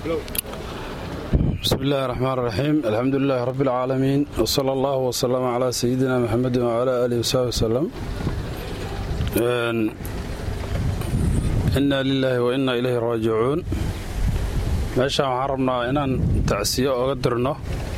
bismi illaahi raxmaan raxiim alxamdu lilaahi rabbi alcaalamiin wsala allahu wsalama calaa sayidina maxamedin wcalaa aalihi wasaxbi wasalam inna lilaahi wa inna ilayhi raajicuun meeshaan waxaan rabnaa inaan tacsiyo oga dirno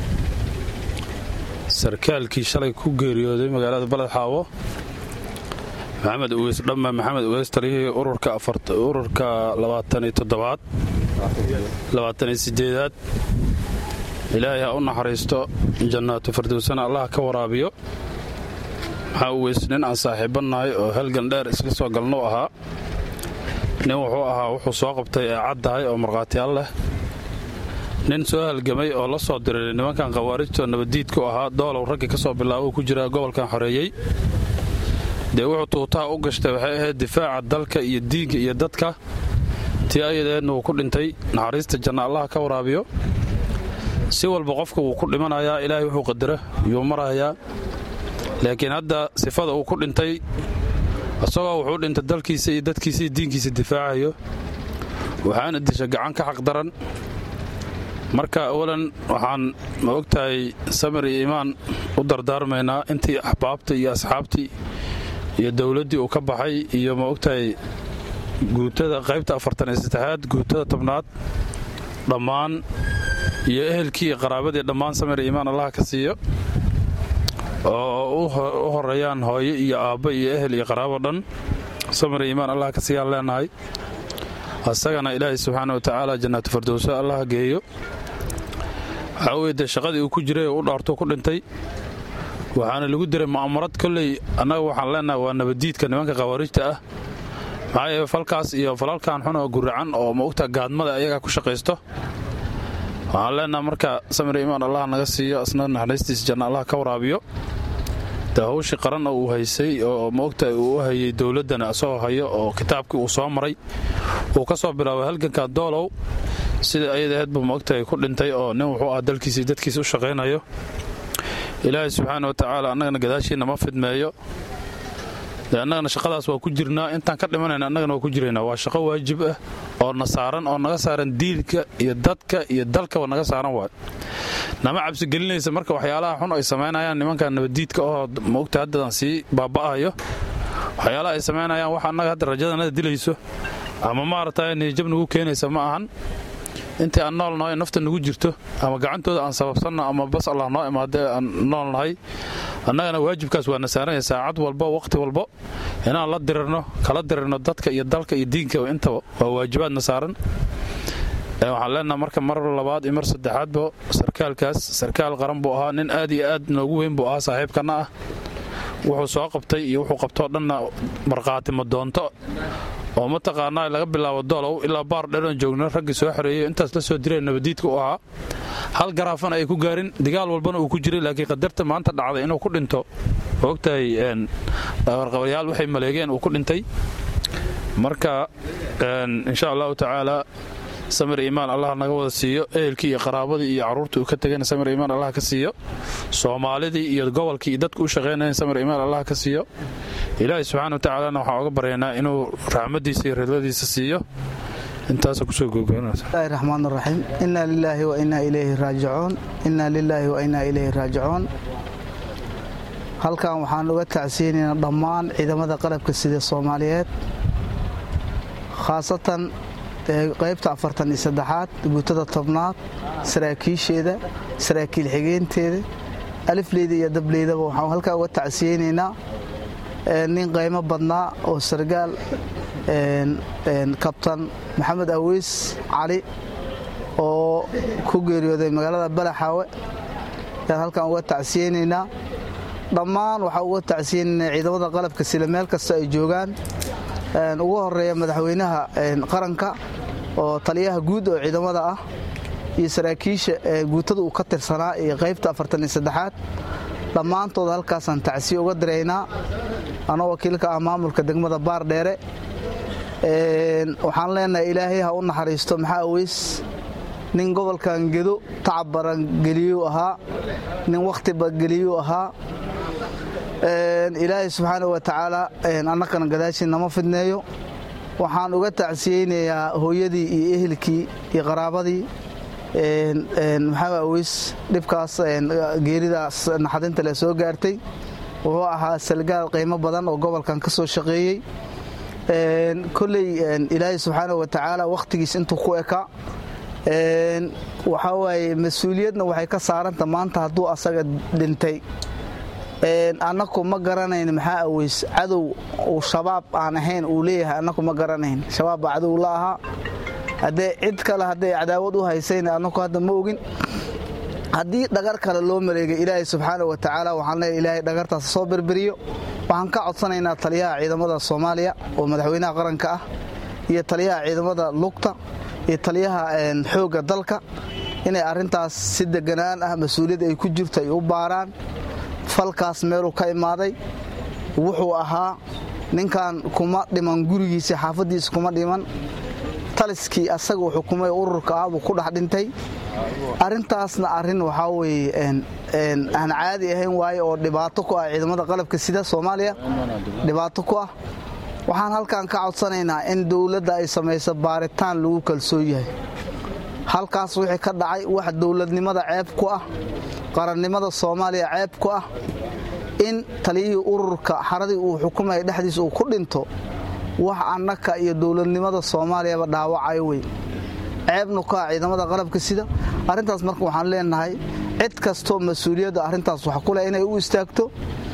sarkaalkii shalay ku geeriyooday magaalada baled xaawo maxamed ugeys dhamma maxamed ugeys taliyihii ururka labaataniyo toddobaad labaataniyo sideedaad ilaahay ha u naxariisto jannaatu firdowsana allah ka waraabiyo maxaa ugeys nin aan saaxiibannahay oo halgan dheer isla soo galnou ahaa nin wuxuu ahaa wuxuu soo qabtay ee caddahay oo markhaatiyaal leh nin soo halgamay oo la soo diray nimankan khawaarijtoo nabaddiidku ahaa doolow raggii ka soo bilaaba uu ku jiraa gobolkan xoreeyey dee wuxuu tuutaha u gashtay waxay ahayd difaaca dalka iyo diinka iyo dadka tii ayadeedna wuu ku dhintay naxariista janna allah ka waraabiyo si walba qofka wuu ku dhimanayaa ilaahay wuxuu qadara yuu marahayaa laakiin hadda sifada uu ku dhintay isagoo wuxuu dhintay dalkiisa iyo dadkiisa iyo diinkiisa difaacayo waxaana disha gacan ka xaqdaran marka awalan waxaan ma ogtahay samir iyo iimaan u dardaarmaynaa intii axbaabtii iyo asxaabtii iyo dowladdii uu ka baxay iyo ma ogtahay guutada qaybta afartan iyo saddexaad guutada tobnaad dhammaan iyo ehelkii iyo qaraabadii dhammaan samir iyo iimaan allah ka siiyo oo u horeeyaan hooyo iyo aabbo iyo ehel iyo qaraabo dhan samir iyo iimaan allah ka siiyaan leenahay asagana ilaahay subxaana wa tacaala jannaatu fardowso allah geeyo waxaa weye dee shaqadii uu ku jiray oo u dhaartuu ku dhintay waxaana lagu diray ma'amarad kolley annaga waxaan leenahay waa nabaddiidka nimanka khawaarijta ah maxaa yeele falkaas iyo falalkan xun oo guracan oo maogta gaadmada ayagaa ku shaqaysto waxaan leenaha marka samir imaan allah naga siiyo asna naxariistiisa janna allah ka waraabiyo dee hawshii qaran oo uu haysay oo maogta uu u hayay dowladdana isagoo hayo oo kitaabkii uu soo maray uu ka soo bilaabay halganka doolow sida ayadaheedbu maogtahay ku dhintay oo nin wuxuu ah dalkiisii dadkiisa u shaqaynayo ilaahay subxaana wa tacaala annagana gadaashiinna ma fidmeeyo dee annagana shaqadaas waa ku jirnaa intaan ka dhimanayna annagana waa ku jiraynaa waa shaqo waajib ah oo na saaran oo naga saaran diinka iyo dadka iyo dalkaba naga saaran waay nama cabsigelinaysa marka waxyaalaha xun ay samaynayaan nimanka nabaddiidka oo maogta haddadan sii baaba'ayo waxyaalaha ay samaynayaan wax annaga hadda rajadanada dilayso ama maaragtay niyajab nagu keenaysa ma ahan intii aan nool nahay nafta nagu jirto ama gacantooda aan sababsanno ama bas allah noo imaadee aan nool nahay annagana waajibkaas waa na saaranya saacad walba wakhti walbo inaan la dirirno kala dirirno dadka iyo dalka iyo diinka intaba waa waajibaadna saaran waxaan leenaha marka mar labaad iyo mar saddexaadba sarkaalkaas sarkaal qaran buu ahaa nin aad iyo aad noogu weyn buu ahaa saaxiibkanna ah wuxuu soo qabtay iyo wuxuu qabtoo dhanna markhaati ma doonto oo mataqaanaa laga bilaabo doolow ilaa baar dheran joogno raggii soo xoreeyey intaas la soo direen nabadiidka u ahaa hal garaafana ay ku gaarin digaal walbana uu ku jiray laakiin qadarta maanta dhacday inuu ku dhinto ogtahay warqabalyaal waxay maleegeen uu ku dhintay marka insha allahu tacaala samir iimaan allah naga wada siiyo ehelkii iyo qaraabadii iyo carruurtii uu ka tegayna samir iimaan allah ka siiyo soomaalidii iyo gobolkii iyo dadku u shaqaynayan samir iimaan allah ka siiyo ilaahay subxana wa tacaalana waxaan oga baryaynaa inuu raxmadiisa iyo ridladiisa siiyo intaasa kusoo googoonabilahi raxmaan raxiim inna lilaahi wa innaa ilayhi raajicuun inna lilaahi wa innaa ilayhi raajicuun halkan waxaan uga tacsiyeynaynaa dhammaan ciidamada qalabka sida soomaaliyeed khaasatan qaybta afartan iyo saddexaad guutada tobnaad saraakiisheeda saraakiil xigeenteeda alifleyda iyo dableydaba waxaan halkaa uga tacsiyeynaynaa nin qaymo badnaa oo sargaal kabtan maxamed aweys cali oo ku geeriyooday magaalada balaxaawe ayaan halkan uga tacsiyeynaynaa dhammaan waxaa uga tacsiyeynaynaa ciidamada qalabka sila meel kasta ay joogaan ugu horeeya madaxweynaha qaranka oo taliyaha guud oo ciidamada ah iyo saraakiisha guutada uu ka tirsanaa iyo qaybta afartan iyo saddexaad dhammaantooda halkaasaan tacsiye uga diraynaa anoo wakiilka ah maamulka degmada baardheere waxaan leenahay ilaahay ha u naxariisto maxaa aweys nin gobolkan gedo tacab baran geliyuu ahaa nin wakhtiba geliyuu ahaa ilaahay subxaana wa tacaala annakana gadaashii nama fidneeyo waxaan uga tacsiyeynayaa hooyadii iyo ehelkii iyo qaraabadii maxamed aweys dhibkaas geeridaas naxadinta le soo gaartay wuxuu ahaa salgaal qiimo badan oo gobolkan ka soo shaqeeyey kolley ilaahay subxaana wa tacaala wakhtigiis intuu ku ekaa waxaa waaye mas-uuliyadna waxay ka saaranta maanta hadduu asaga dhintay annaku ma garanayn maxaa aweys cadow uu shabaab aan ahayn uu leeyahay annaku ma garanayn shabaab baa cadow la ahaa haddee cid kale hadday cadaawad u haysayn annaku hadda ma ogin haddii dhagar kale loo maleegay ilaahay subxaana wa tacaala waxaan leeyahay ilaahay dhagartaas soo berberiyo waxaan ka codsanaynaa taliyaha ciidamada soomaaliya oo madaxweynaha qaranka ah iyo taliyaha ciidamada lugta iyo taliyaha xoogga dalka inay arrintaas si deganaan ah mas-uuliyad ay ku jirto ay u baaraan falkaas meeluu ka imaaday wuxuu ahaa ninkan kuma dhiman gurigiisa xaafaddiisa kuma dhiman taliskii asaga uu xukumay ururka ah buu ku dhex dhintay arrintaasna arrin waxaa weeye aan caadi ahayn waaye oo dhibaato ku ah ciidamada qalabka sida soomaaliya dhibaato ku ah waxaan halkan ka codsanaynaa in dowladda ay samayso baaritaan lagu kalsoon yahay halkaas wixii ka dhacay wax dowladnimada ceeb ku ah qarannimada soomaaliya ceeb ku ah in taliyihii ururka xaradii uu xukumaya dhexdiisa uu ku dhinto wax annaka iyo dowladnimada soomaaliyaba dhaawacayo wey ceebnu ka ah ciidamada qalabka sida arrintaas marka waxaan leenahay cid kastoo mas-uuliyadda arrintaas wax ku leh inay u istaagto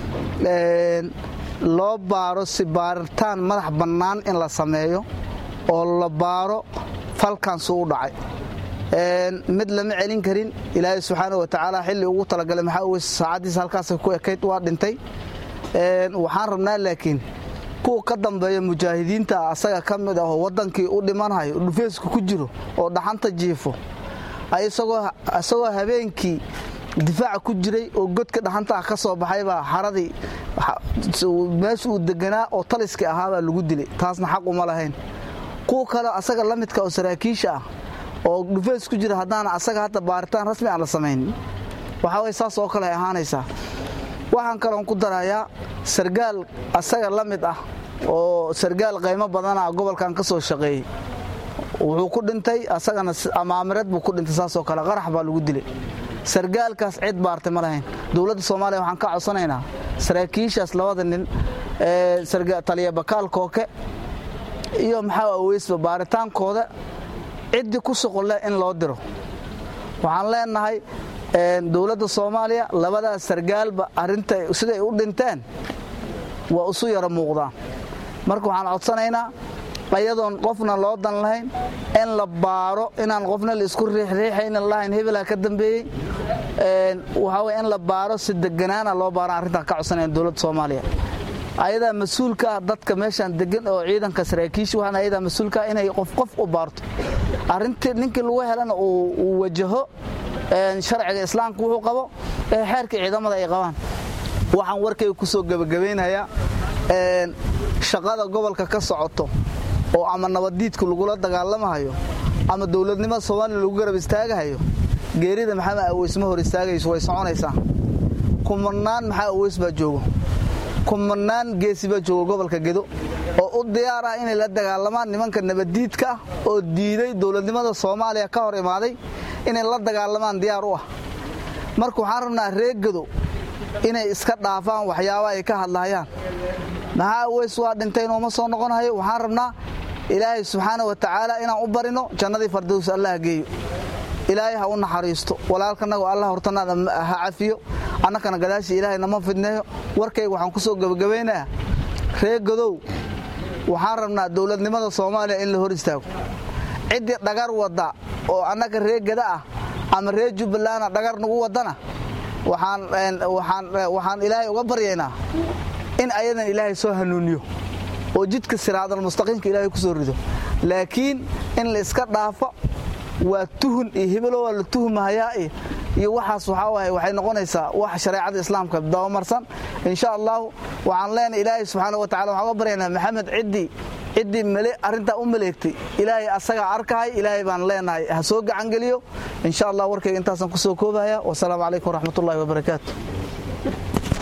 loo baaro si baaritaan madax bannaan in la sameeyo oo la baaro falkansu u dhacay mid lama celin karin ilaahay subxaana wa tacaala xilli ugu talagalay maxaa weys saacaddiisa halkaasay ku ekayd waa dhintay waxaan rabnaa laakiin kuwa ka dambeeya mujaahidiinta asaga ka mid ah oo waddankii u dhimanhayo dhufeeska ku jiro oo dhaxanta jiifo isagoo habeenkii difaaca ku jiray oo godka dhaxanta ah ka soo baxaybaa xaradii meesha uu deganaa oo taliskii ahaabaa lagu dilay taasna xaq uma lahayn kuwa kale asaga la midka oo saraakiisha ah oo dhufeys ku jira haddaana asaga hadda baaritaan rasmi aan la samayn waxaa way saas oo kale ay ahaanaysaa waxaan kaloon ku darayaa sargaal asaga la mid ah oo sargaal qaymo badana gobolkan ka soo shaqeeyey wuxuu ku dhintay asagana amaamireed buu ku dhintay saasoo kale qarax baa lagu dilay sargaalkaas cid baartay ma lahayn dowladda soomaaliya waxaan ka codsanaynaa saraakiishaas labada nin taliya bakaal kooke iyo maxaa aweysba baaritaankooda ciddii ku shuqulle in loo diro waxaan leenahay dowladda soomaaliya labadaas sargaalba arinta siday u dhinteen waa isu yaro muuqdaan marka waxaan codsanaynaa ayadoon qofna loo dan lahayn in la baaro inaan qofna la isku riixriixaynan lahayn hebelha ka dambeeyey waxaa wey in la baaro si deganaana loo baaran arrintaan ka codsanayn dowladda soomaaliya ayadaa mas-uulka ah dadka meeshaan degan oo ciidanka saraakiisha waxaan ayadaa mas-uulka ah inay qof qof u baarto arrintii ninkii lagu helana uu wajaho sharciga islaamka wuxuu qabo ee xeerka ciidamada ay qabaan waxaan warkayga ku soo gebagabaynayaa shaqada gobolka ka socoto oo ama nabaddiidku lagula dagaalamahayo ama dowladnimada soomaaliya lagu garab istaagahayo geerida maxamed aweys ma hor istaagayso way soconaysaa kumanaan maxaa aweys baa joogo kumanaan geesi baa jooga gobolka gedo oo u diyaar ah inay la dagaalamaan nimanka nabaddiidka ah oo diiday dowladnimada soomaaliya ka hor imaaday inay la dagaalamaan diyaar u ah marka waxaan rabnaa reer gedo inay iska dhaafaan waxyaaba ay ka hadlahayaan maxaa aweys waa dhintay inooma soo noqonahayo waxaan rabnaa ilaahay subxaana wa tacaala inaan u barino jannadii fardows allah geeyo ilaahay ha u naxariisto walaalkanago allah hortanaada ha cafiyo annakana gadaashii ilaahay nama fidneeyo warkayga waxaan ku soo gebagabaynayaa reer godow waxaan rabnaa dowladnimada soomaaliya in la hor istaago ciddii dhagar wadda oo annaga reer geda ah ama reer jubbalandna dhagar nagu waddana waxaan ilaahay uga baryaynaa in ayadan ilaahay soo hanuuniyo oo jidka siraadal mustaqiimka ilaahay ku soo rido laakiin in la iska dhaafo waa tuhun iyo hebelo waa la tuhmahayaa iyo waxaas waxaa waaye waxay noqonaysaa wax shareecada islaamka dabamarsan insha allahu waxaan leenahay ilaahay subxaana wa tacala waxaan uga baryaynaa maxamed ciddii ciddii male arrintaa u maleegtay ilaahay asagaa arkahay ilaahay baan leenahay ha soo gacangeliyo insha allah warkayga intaasaan ku soo koobaya wasalaamu calaykum waraxmatullahi wabarakaatu